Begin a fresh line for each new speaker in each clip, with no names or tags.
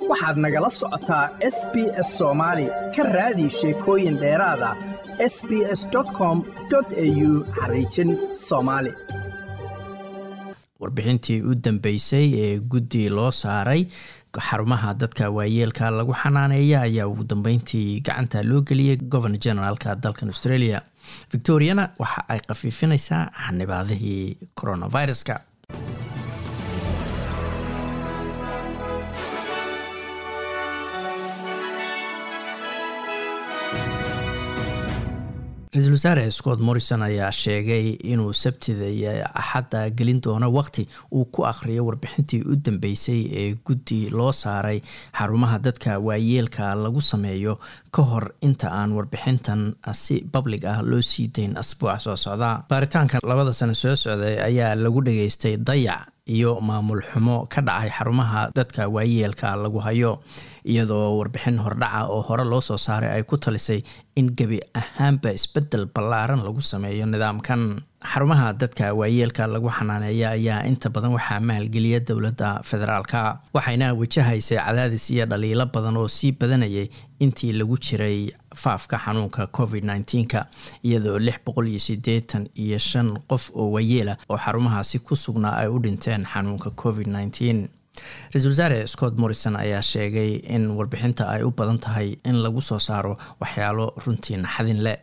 waxaad nagala socotaa s b s soomaali ka raadi sheekooyin dheeraada s b s com au xariijin soomaali
warbixintii u dambeysay ee guddi loo saaray xarumaha dadka waayeelka lagu xanaaneeya ayaa ugu dambeyntii gacanta loo geliyay governor generaalka dalkan australia victoriana waxa ay khafiifinaysaa xanibaadihii coronaviruska ra-iisul wasaare scott morrison ayaa sheegay inuu sabtida iyo axadda gelin doono waqti uu ku akhriyo warbixintii u dambeysay ee guddi loo saaray xarumaha dadka waayeelka lagu sameeyo ka hor inta aan warbixintan si public ah loo sii dayn asbuuca soo socda baaritaanka labada sano soo socday ayaa lagu dhageystay dayac iyo maamul xumo ka dhacay xarumaha dadka waayeelka lagu hayo iyadoo warbixin hordhaca oo hore loo soo saaray ay ku talisay in gebi ahaanba isbedel ballaaran lagu sameeyo nidaamkan xarumaha dadka waayeelka lagu xanaaneeya ayaa inta badan waxaa maalgeliya dowladda federaalka waxayna wajahaysay cadaadis iyo dhaliilo badan oo sii badanayay intii lagu jiray faafka xanuunka covid nneteen-ka iyadoo lix boqol iyo siddeetan iyo shan qof oo waayeela oo xarumahaasi ku sugnaa ay u dhinteen xanuunka covid nneteen ra-isul wasaare scott morrison ayaa sheegay in warbixinta ay u badan tahay in lagu soo saaro waxyaalo runtii naxadin leh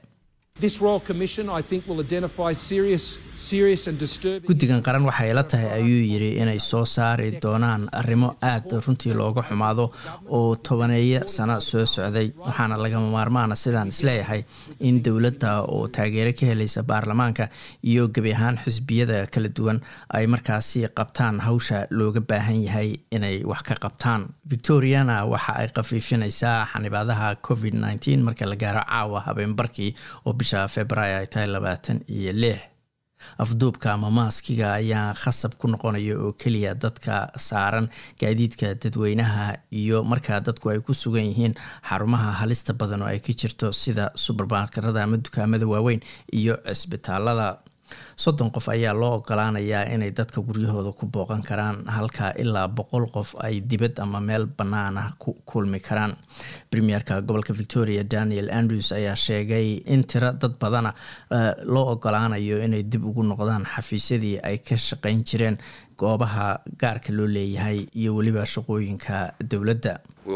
guddigan qaran waxay la tahay ayuu yidhi inay soo saari doonaan arrimo aad runtii looga xumaado oo tobaneeyo sano soo socday waxaana lagama maarmaana sidaan isleeyahay in dowladda oo taageero ka helaysa baarlamaanka iyo gebi ahaan xisbiyada kala duwan ay markaasi qabtaan hawsha looga baahan yahay inay wax ka qabtaan victoriana waxa ay khafiifinaysaa xanibaadaha covid nneteen marka la gaaro caawa habeenbarkii oo bisha februaayo ay tahay labaatan iyo lix afduubka ama maaskiga ayaa khasab ku noqonaya oo keliya dadka saaran gaadiidka dadweynaha iyo markaa dadku ay ku sugan yihiin xarumaha halista badan oo ay ka jirto sida subermarkerada ama dukaamada waaweyn iyo cisbitaalada soddon qof ayaa loo ogolaanayaa inay dadka guryahooda ku booqan karaan halka ilaa boqol qof ay dibad ama meel bannaan ah ku kulmi karaan premierka gobolka victoria daniel andrews ayaa sheegay in tiro dad badana loo ogolaanayo inay dib ugu noqdaan xafiisyadii ay ka shaqayn jireen goobaha gaarka loo leeyahay iyo weliba shaqooyinka dowladda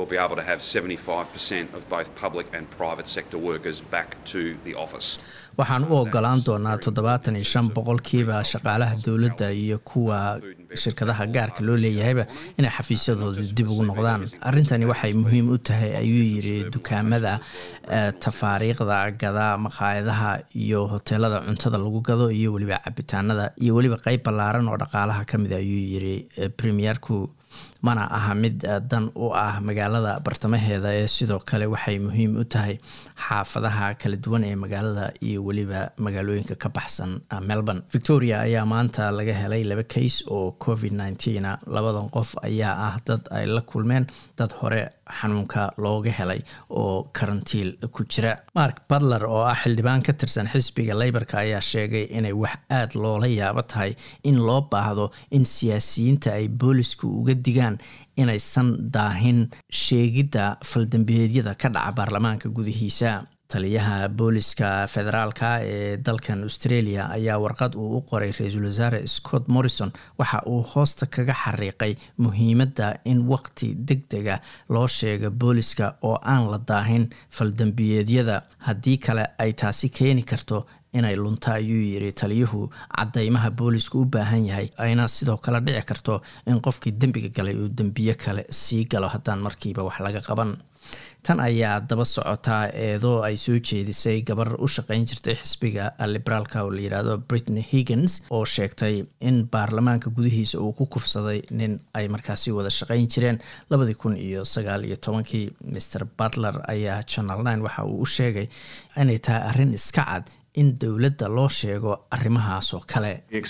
waxaan u ogolaan doonaa toddobaatan iyo shan boqolkiiba shaqaalaha dowladda iyo kuwa shirkadaha gaarka loo leeyahayba inay xafiisyadooda dib ugu noqdaan arrintani waxay muhiim u tahay ayuu yiri dukaamada tafaariiqda gada maqaayadaha iyo hoteelada cuntada lagu gado iyo weliba cabitaanada iyo weliba qeyb ballaaran oo dhaqaalaha ka mid ayuu yiri premierku mana aha mid dan u ah magaalada bartamaheeda ee sidoo kale waxay muhiim u tahay xaafadaha kala duwan ee magaalada iyo weliba magaalooyinka ka baxsan melbourne victoria ayaa maanta laga helay laba kays oo covid nneteen labadan qof ayaa ah dad ay la kulmeen dad hore xanuunka looga helay oo karantiil ku jira mark butler oo ah xildhibaan ka tirsan xisbiga leyborka ayaa sheegay inay wax aada loola yaabo tahay in loo baahdo in siyaasiyiinta ay boolisku uga digaan inaysan daahin sheegidda faldambiyeedyada ka dhaca baarlamaanka gudihiisa taliyaha booliska federaalka ee dalkan australia ayaa warqad uu u qoray ra-iisul wasaare scott morrison waxa uu hoosta kaga xariiqay muhiimadda in waqti deg dega loo sheego booliska oo aan la daahin faldambiyeedyada haddii kale ay taasi keeni karto inay lunta ayuu yiri taliyuhu cadeymaha boolisku u baahan yahay ayna sidoo kale dhici karto in qofkii dembiga galay uu dembiyo kale sii galo haddaan markiiba wax laga qaban tan ayaa daba socotaa eedoo ay soo jeedisay gabar u shaqeyn jirtay xisbiga liberaalka oo la yidhaahdo britney higgins oo sheegtay in baarlamaanka gudihiisa uu ku kufsaday nin ay markaasi wada shaqeyn jireen labadii kun iyo sagaal iyo tobankii mr butler ayaa channel nine waxa uu u sheegay inay tahay arrin iska cad in dowladda loo sheego arrimahaas oo kale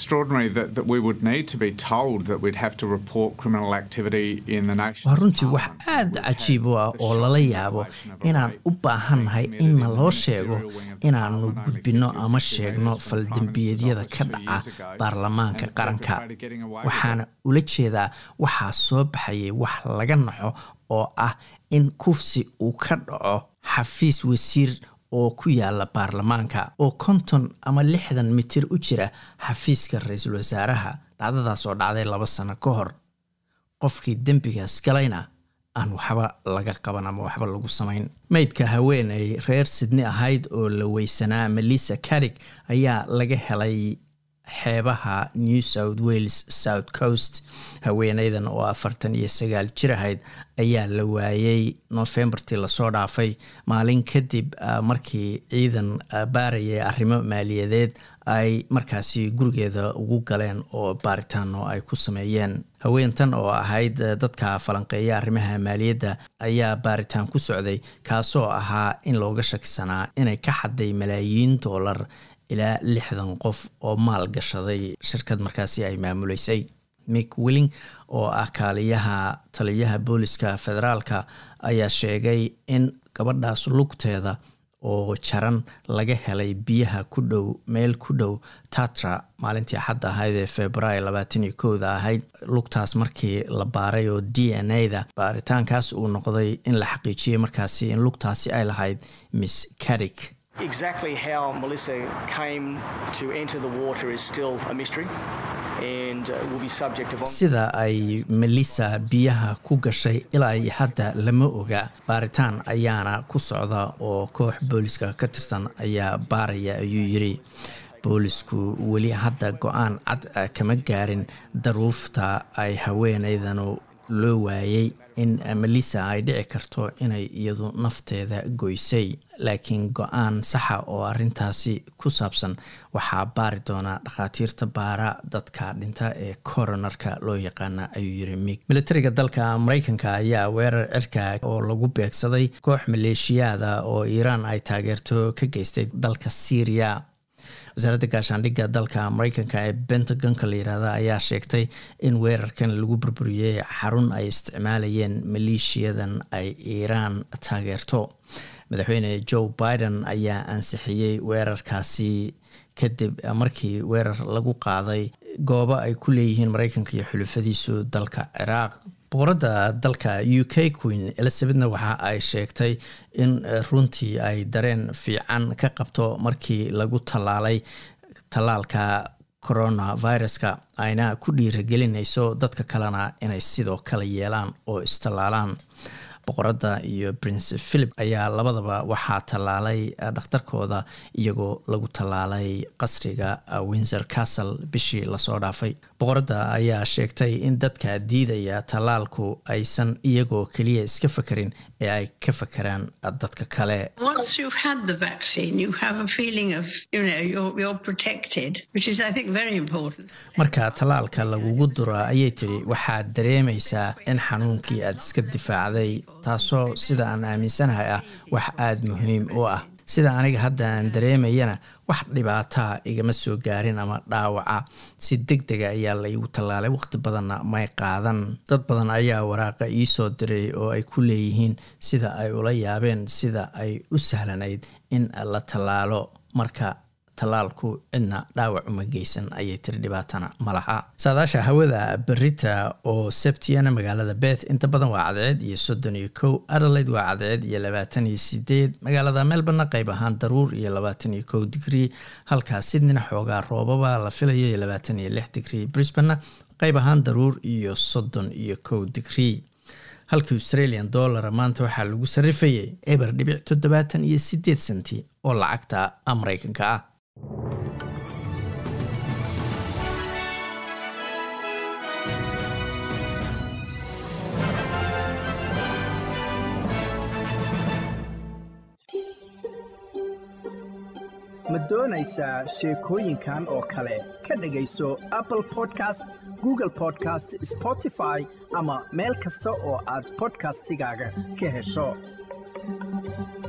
waa runtii wax aada cajiib u ah oo lala yaabo inaan u baahannahay inna loo sheego inaanu gudbinno ama sheegno faldembiyeedyada ka dhaca baarlamaanka qaranka waxaana ula jeedaa waxaa soo baxayay wax laga naxo oo ah in kufsi uu ka dhaco xafiis wasiir oo ku yaala baarlamaanka oo konton ama lixdan mitir u jira xafiiska ra-iisul wasaaraha dhacdadaas oo dhacday laba sano ka hor qofkii dembigaas galayna aan waxba laga qaban ama waxba lagu samayn meydka haweeney reer sydney ahayd oo la weysanaa melissa carig ayaa laga helay xeebaha new south wales south coast haweeneydan oo afartan iyo sagaal jir ahayd ayaa la waayey nofembartii lasoo dhaafay maalin kadib markii ciidan baarayay arrimo maaliyadeed ay markaasi gurigeeda ugu galeen oo baaritaano ay ku sameeyeen haweentan oo ahayd dadka falanqeeya arrimaha maaliyadda ayaa baaritaan ku socday kaasoo ahaa in looga shakisanaa inay ka xaday malaayiin doolar ilaa lixdan qof oo maal gashaday shirkad markaasi ay maamuleysay mick willing oo ah kaaliyaha taliyaha booliska federaalka ayaa sheegay in gabadhaas lugteeda oo jaran laga helay biyaha ku dhow meel ku dhow tatra maalintii xadda ahayd ee februaayo labaatan iyo kowda ahayd lugtaas markii la baaray oo d n a da baaritaankaas uu noqday in la xaqiijiyey markaasi in lugtaasi ay lahayd miss carig
Exactly how Melissa came to enter the water is still a mystery and uh, will be subject of
sida ay melissa biyaha ku gashay ilaa iyo hadda lama oga baaritaan ayaana ku socda oo koox booliska ka tirsan ayaa baaraya ayuu yiri boolisku weli hadda go-aan cad kama gaarin daruufta ay haweeneydanu loo waayey in melissa ay dhici karto inay iyadu nafteeda goysay laakiin go-aan saxa oo arintaasi ku saabsan waxaa baari doonaa dhakhaatiirta baara dadka dhinta ee coronarka loo yaqaana ayuu yiri mig militariga dalka mareykanka ayaa weerar cirka oo lagu beegsaday koox maleeshiyaada oo iiraan ay taageerto ka geystay dalka syria wasaaradda gaashaandhigga dalka mareykanka ee bentagonka la yirahda ayaa sheegtay in weerarkan lagu burburiyey xarun ay isticmaalayeen maleeshiyadan ay iiraan taageerto madaxweyne joe biden ayaa ansixiyey weerarkaasi kadib markii weerar lagu qaaday goobo ay ku leeyihiin mareykanka iyo xulufadiisu dalka ciraaq boqoradda dalka u k queen elizabethna waxa ay sheegtay in runtii ay dareen fiican ka qabto markii lagu tallaalay tallaalka coronaviruska ayna ku dhiiragelinayso dadka kalena inay sidoo kale yeelaan oo istallaalaan boqoradda iyo prince philip ayaa labadaba waxaa tallaalay dhakhtarkooda iyagoo lagu tallaalay qasriga windsor castle bishii lasoo dhaafay boqoradda ayaa sheegtay in dadka diidaya tallaalku aysan iyagoo keliya iska fakerin ee ay ka fakeraan dadka kale marka tallaalka lagugu dura ayay tiri waxaad dareemaysaa in xanuunkii aad iska difaacday taasoo sida aan aaminsanahay ah wax aada muhiim u ah sida aniga hadda aan dareemayana wax dhibaataa igama soo gaarin ama dhaawaca si deg dega ayaa laygu tallaalay waqti badanna may qaadan dad badan ayaa waraaqa iisoo diray oo ay ku leeyihiin sida ay ula yaabeen sida ay u sahlanayd in la tallaalo marka tallaalku cidna dhaawac uma geysan ayay tiri dhibaatana ma laha saadaasha hawada berita oo sebtiana magaalada beth inta badan waa cadceed iyo soddon iyo kow adelaide waa cadceed iyo labaatan iyo sideed magaalada melborna qayb ahaan daruur iyo labaatan iyo kow digrii halkaa sydneyna xoogaa roobaba la filayo iyo labaatan iyo lix digrii brisbanna qayb ahaan daruur iyo soddon iyo kow digrii halkii australian dollara maanta waxaa lagu sarifayay eber dhibic toddobaatan iyo sideed senti oo lacagta mareykanka ah
ma doonaysaa sheekooyinkan oo kale ka dhegayso apple podcast google podcast spotify ama meel kasta oo aad bodkastigaaga ka hesho